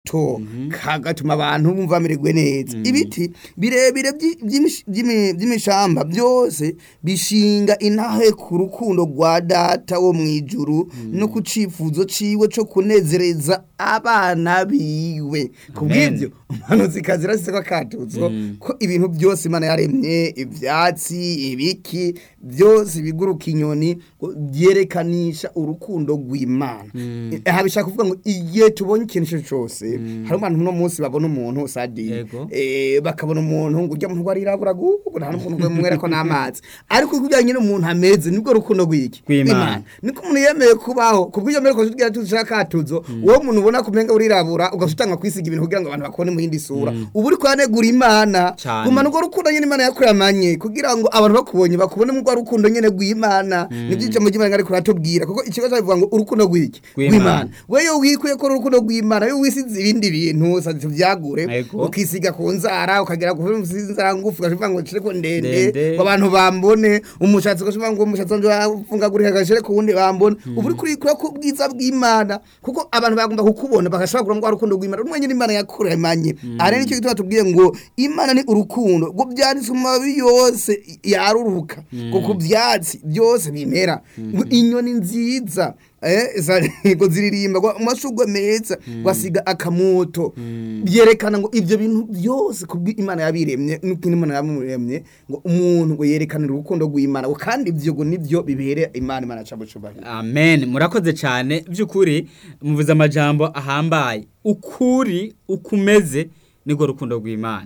to kagatuma abantu bumva bamererwe neza ibiti birebire by'i- by'imish- by'imi- by'imishamba byose bishinga intahe ku rukundo rwa data wo mu ijuru no ku cifuzo ciwe co kunezereza abana biwe kubw'ivyo umuhanuzi zirasise ko akatuzo ko ibintu byose imana yaremye ivyatsi ibiki byose biguruka inyoni ngo byerekanisha urukundo rw'imana aha bishaka kuvuga ngo igihe tubonye ikintu icyo cyose hari abantu uno munsi babona umuntu sadi Yego. eh, bakabona umuntu ngo ujya muntu warirabura gugu nta n'umuntu mwera ko n'amazi ariko kujyanye n'umuntu ameze nibwo rukundo rw'iki Rw'Imana. niko umuntu yemeye kubaho kubw'ibyo mbere ko tugira tushaka katuzo uwo muntu ubona kumenga urirabura ugasutanga kwisiga ibintu kugira ngo abantu bakone mu yindi sura ubu uri kwanegura imana Cane. gumana urwo rukundo nyine imana yakuramanye kugira ngo abantu bakubonye bakubone mu rwa rukundo nyine rw'imana nibyo ijambo ry'imana ariko ratubwira kuko ikibazo bivuga ngo urukundo rw'iki Rw'Imana. weyo wikuye ko urukundo rw'imana yo wisize ibindi bintu sadi tuvyagure Ego. ukisiga ku nzara ukagera ku nzara ngufu ugashivuga ngo nshire ko ndende Ndende. ngo abantu bambone umushatsi ugashivuga ngo umushatsi wanje wafungagurika gashire ku wundi bambone ubu uri kurikura ku bwiza bw'imana kuko abantu bagomba kukubona bagashobora kugira ngo wa rukundo rw'imana rumwe nyine imana yakuremanye aha rero nicyo gituma tubwiye ngo imana ni urukundo ngo byanditse mu mababi yose yaruruka ngo ku byatsi byose bimera ngo inyoni nziza eh za- ngo ziririmba ngo amashugwe meza basiga akamoto byerekana ngo ibyo bintu byose kubwi imana yabiremye nuko imana yamuremye ngo umuntu ngo yerekanire urukundo rw'imana ngo kandi ibyo ngo nibyo bibere imana imana cabo cubahiro amen murakoze cyane by'ukuri muvuze amajambo ahambaye ukuri ukumeze niko rukundo rw'imana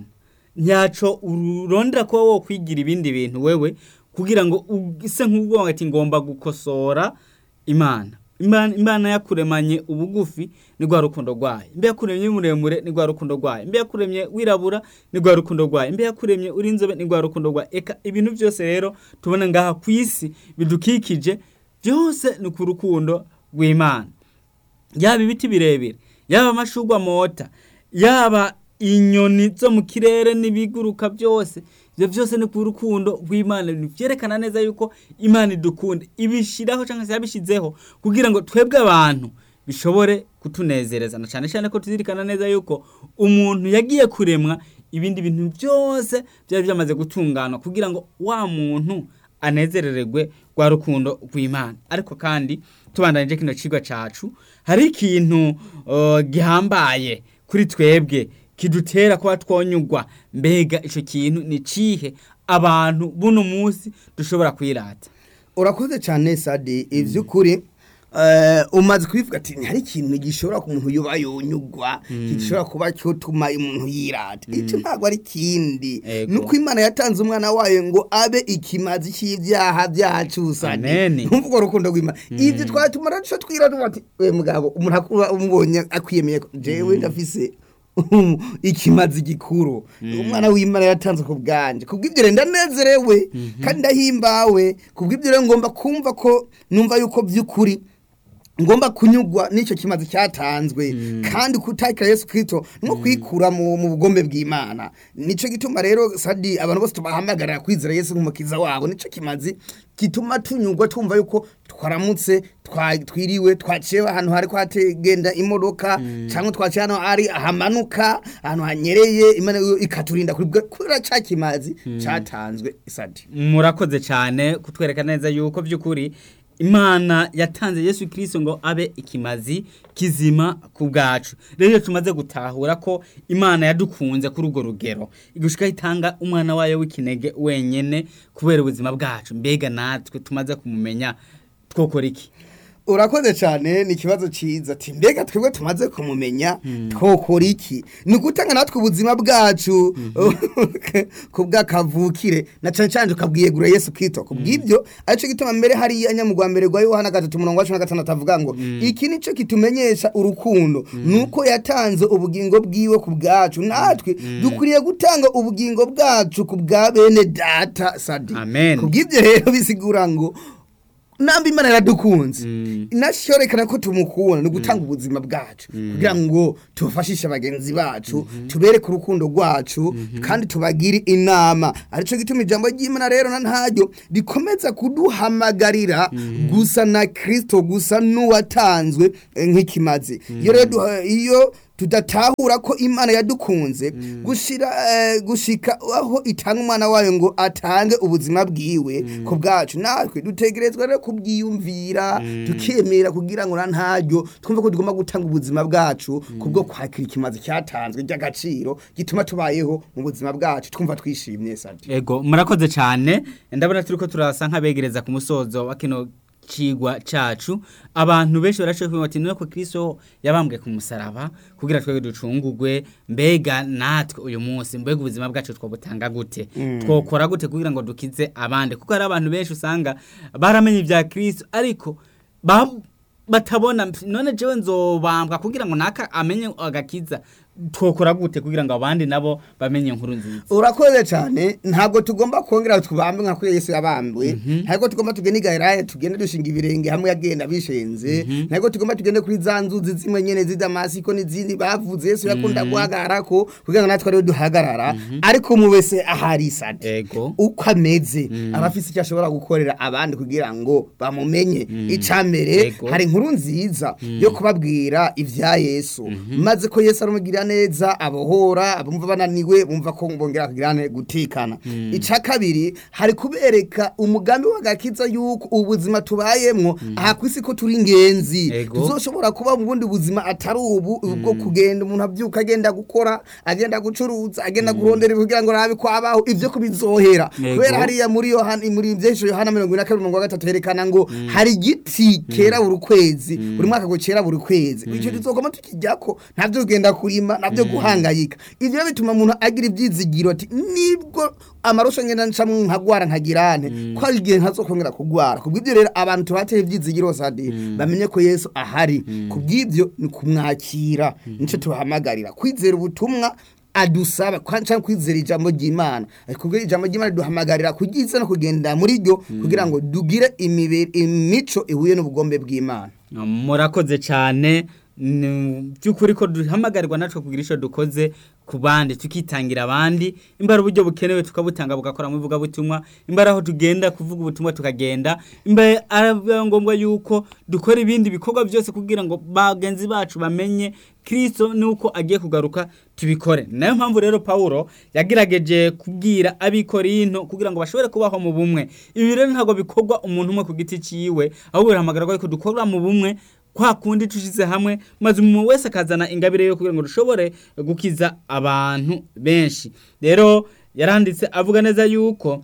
nyaco urondera kuba wo kwigira ibindi bintu wewe kugira ngo use nk'ubwongo ati ngomba gukosora imana imana imana yakuremanye ubugufi ni rwa rukundo rwayo mbe yakuremye muremure ni rwa rukundo rwayo mbe yakuremye wirabura ni rwa rukundo rwayo mbe yakuremye uri inzobe ni rwa rukundo rwayo eka ibintu byose rero tubona ngaha ku isi bidukikije byose ni ku rukundo rw'imana yaba ibiti birebire yaba amashugwa mota yaba inyoni zo mu kirere n'ibiguruka byose ibyo byose ni ku rukundo rw'imana byerekana neza yuko imana idukunda ibishyiraho cyangwa se yabishyizeho kugira ngo twebwe abantu bishobore kutunezereza na cyane cyane ko tuzirikana neza yuko umuntu yagiye kuremwa ibindi bintu byose byari byamaze gutungana kugira ngo wa muntu anezerererwe rwa rukundo rw'imana ariko kandi tubandanije kino cigwa cacu hari ikintu uh, gihambaye kuri twebwe kidutera kuba twonyugwa mbega ico kintu ni cihe abantu buno munsi dushobora kwirata urakoze cyane sadi iby'ukuri eh, umaze kubivuga ati hari ikintu gishobora ku muntu yuba yonyugwa gishobora kuba cyotuma umuntu yirata icyo ntabwo ari kindi Ego. nuko imana yatanze umwana wayo ngo abe ikimazi cy'ibyaha byacu sadi Amen. numva urwo rukundo rw'imana ibyo twatumara duca twirata ati we mugabo umuntu akuba umubonye akwiyemeye ko jewe ndafise ikimazi gikuru umwana w'imana yatanze ku bwanje kubw'ibyo rero ndanezerewe kandi ndahimbawe kubw'ibyo rero ngomba kumva ko numva yuko by'ukuri ngomba kunyugwa n'icyo kimazi cyatanzwe kandi kutakira Yesu Kristo no kwikura mu mu bugombe bw'Imana nico gituma rero sadi abantu bose tubahamagarira kwizera Yesu nk'umukiza wabo nico kimazi gituma tunyugwa tumva yuko twaramutse twa- twiriwe twaciye ahantu hari kwategenda imodoka cyangwa twaciye hano ari ahamanuka ahantu hanyereye imana yo ikaturinda kuri bwa- kubera cya kimazi cyatanzwe sadi murakoze cyane kutwereka neza yuko by'ukuri imana yatanze yesu kirisito ngo abe ikimazi kizima ku bwacu rero iyo tumaze gutahura ko imana yadukunze kuri urwo rugero igushyika itanga umwana wayo w'ikinege wenyine kubera ubuzima bwacu mbega natwe tumaze kumumenya twokora iki urakoze cyane ni ikibazo cyiza ati mbega twebwe tumaze kumumenya twokora iki ni ugutanga natwe ubuzima bwacu ku bw'akavukire na cyane cyane tukabwiyegura yesu kwito ku bw'ibyo aricyo gituma mbere hariya nyamugwa mbere rwa yohana gatatu umurongo wa cumi na gatandatu avuga ngo iki ni cyo kitumenyesha urukundo ni uko yatanze ubugingo bwiwe ku bwacu natwe dukwiriye gutanga ubugingo bwacu ku bwa bene data sadi Amen. ku bw'ibyo rero bisigura ngo namba imana yaradukunze inashyorekana ko tumukunda ni ugutanga ubuzima bwacu kugira ngo tubafashishe bagenzi bacu tubereke urukundo rwacu kandi tubagire inama aricyo gituma ijambo ry'imana rero na ntaryo rikomeza kuduhamagarira gusa na kirisito gusa n'uwatanzwe eh, nk'ikimazi iyo rero duha- iyo tudatahura ko imana yadukunze gushira eh, gushika aho itanga umwana wayo ngo atange ubuzima bwiwe ku bwacu natwe dutegerezwa rero kubyiyumvira tukemera kugira ngo na ntaryo twumve ko tugomba gutanga ubuzima bwacu kubwo kwakira ikimazi cyatanzwe ry'agaciro gituma tubayeho mu buzima bwacu twumva twishimye sadi ego murakoze cyane ndabona turi ko turasa nk'abegereza ku musozo wa kino cigwa cacu abantu benshi barashoboye kumenya bati nuko Kristo yabambwe ku musaraba kugira twebwe ducungurwe mbega natwe uyu munsi mbega ubuzima bwacu twobutanga gute twokora gute kugira ngo dukize abandi kuko hari abantu benshi usanga baramenye ibya Kristo ariko ba batabona none jewe nzobambwa kugira ngo naka amenye agakiza twokora gute kugira ngo abandi nabo bamenye inkuru nziza urakoze cyane ntabwo tugomba kongera tubambe nka kuri Yesu yabambwe ntabwo tugomba tugende igahera tugende dushinga ibirenge hamwe yagenda bishenze ntabwo tugomba tugende kuri za nzuzi zimwe nyene z'Damasiko n'izindi bavuze Yesu yakunda guhagarara ko kugira ngo natwe ariho duhagarara ariko umu wese ahari sade ego uko ameze aba afise icyo ashobora gukorera abandi kugira ngo bamumenye icambere Yego. hari inkuru nziza yo kubabwira ivya Yesu maze ko Yesu arumugirira neza abohora abumva bananiwe bumva ko bongera kugirane gutikana ica kabiri hari kubereka umugambi w'agakiza yuko ubuzima tubayemwo aha kwisi ko turi ingenzi Yego. tuzoshobora kuba mu bundi buzima atari ubu ubwo kugenda umuntu abyuka agenda gukora agenda gucuruza agenda kurondera kugira ngo arabe ko abaho ivyo kubizohera Yego. kubera hariya muri Yohana muri byesho Yohana 22 herekana ngo hari igiti kera buri kwezi buri mwaka ngo kera buri kwezi icyo tuzogoma tukijyako ntabyo ugenda kurima nabyo guhangayika ivyo bituma umuntu agira ibyizigiro ati nibwo amarusho ngenda ncamwe nkagwara nkagirane ko ari igihe ntazokongera kugwara kubw'ibyo rero abantu tubateye ibyizigiro sadi bamenye ko Yesu ahari kubw'ibyo ni kumwakira nico tubahamagarira kwizera ubutumwa adusaba cyangwa kwizera ijambo ry'Imana kubwo ijambo ry'Imana duhamagarira kugiza no kugenda muri ryo kugira ngo dugire imibiri imico ihuye n'ubugombe bw'Imana murakoze cyane ni by'ukuri ko duhamagarirwa natwe kugira icyo dukoze ku bandi tukitangira abandi imbara uburyo bukenewe tukabutanga bugakora mu ivugabutumwa imbara aho tugenda kuvuga ubutumwa tukagenda imbere ari ngombwa yuko dukora ibindi bikorwa byose kugira ngo bagenzi bacu bamenye kirisito nuko agiye kugaruka tubikore nayo mpamvu rero paul yagerageje kubwira abikorinto kugira ngo bashobore kubaho mu bumwe ibi rero ntabwo bikorwa umuntu umwe ku giti cyiwe ahubwo birahamagarwa ko dukora mu bumwe kwa kundi tushize hamwe maze umuntu wese akazana ingabire yo kugira ngo dushobore gukiza abantu benshi rero yaranditse avuga neza yuko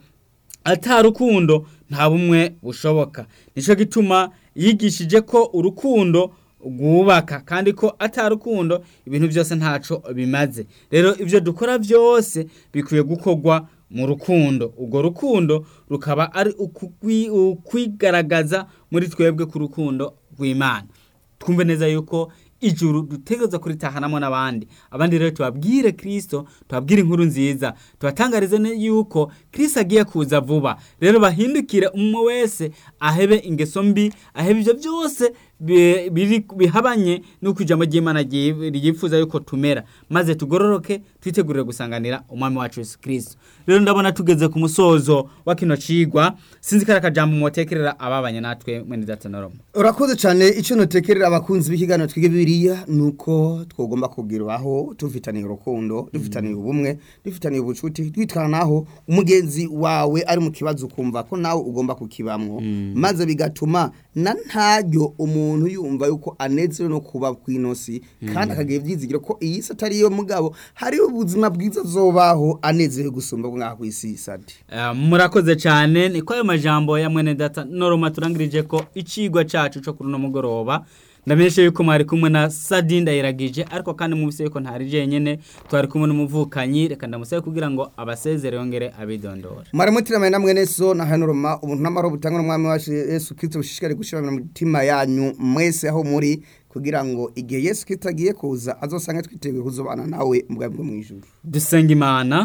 atarukundo nta bumwe bushoboka nicyo gituma yigishije ko urukundo rwubaka kandi ko atarukundo ibintu byose ntaco bimaze rero ibyo dukora byose bikwiye gukorwa mu rukundo urwo rukundo rukaba ari ukwigaragaza muri twebwe ku rukundo rw'imana twumve neza yuko ijuru dutegereza kuritahanamo n'abandi abandi rero tubabwire kirisito tubabwire inkuru nziza tubatangarize yuko kirisito agiye kuza vuba rero bahindukire umwe wese ahebe ingeso mbi ahebe ibyo byose bihabanye n'uko ijambo ry'imana ryifuza yuko tumera maze tugororoke twitegurire gusanganira umwami wacu Yesu kirisito rero ndabona tugeze ku musozo wa kino cigwa sinzi ko ari akajambo mwotekerera ababanye natwe mwene datanoromo urakoze cyane icyo notekerera abakunzi b'ikiganiro twige biriya ni uko twagomba kubwirwaho dufitaniye urukundo dufitaniye ubumwe dufitaniye ubucuti twitwanaho umugenzi wawe ari mu kibazo ukumva ko nawe ugomba kukibamwo maze bigatuma na ntaryo umuntu yumva yuko anezerewe no kuba ku inosi kandi akagira ibyizigiro ko iyi si atari iyo mugabo hariho ubuzima bwiza zobaho anezerewe gusumba bwaho ku isi sadi murakoze cyane niko ayo majambo ya mwene data noroma turangirije ko icigwa cacu cyo kuri uno mugoroba ndamenyesha yuko mwari kumwe na sadi ndayiragije ariko kandi mwumvise yuko ntari jenyene twari kumwe n'umuvukanyi reka ndamusabe kugira ngo abasezere yongere abidondora mwari mutiramaye na mwene so na hanoroma ubuntu n'amahoro butangwa n'umwami wacu yesu kirisito bushishikare gushira mu mitima yanyu mwese aho muri kugira ngo igihe yesu kirisito agiye kuza azosange twiteguye kuzobana nawe mu bwami bwo mu ijuru dusenga imana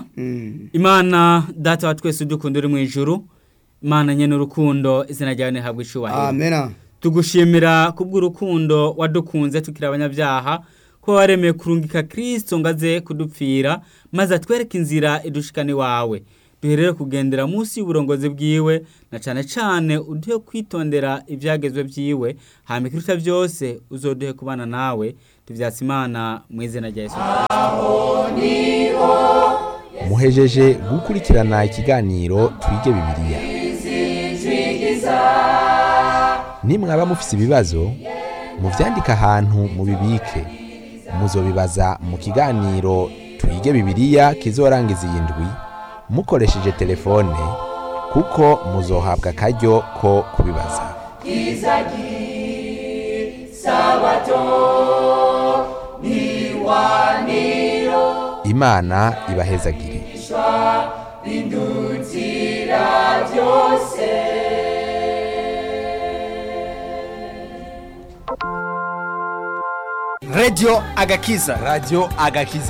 imana data wa twese udukunda uri mu ijuru imana nyene urukundo izina ryawe ntihabwa icubahiro amena tugushimira kubw'urukundo wadukunze tukiri abanyabyaha ko waremeye kurungika kirisito ngo aze kudupfira maze atwereke inzira idushikana iwawe duherere kugendera munsi y'uburongozi bwiwe na cyane cyane uduhe kwitondera ibyagezwe byiwe hama ikiruta byose uzoduhe kubana nawe tuvyatse imana mu izina rya yesu muhejeje gukurikirana ikiganiro twige bibiliya nimwaba mufise ibibazo muvyandike ahantu mubibike muzobibaza mu kiganiro twige bibiliya kizorangiza iyi ndwi mukoresheje telefone kuko muzohabwa akaryo ko kubibaza imana ibahezagire Radio Agakiza. radio agakiza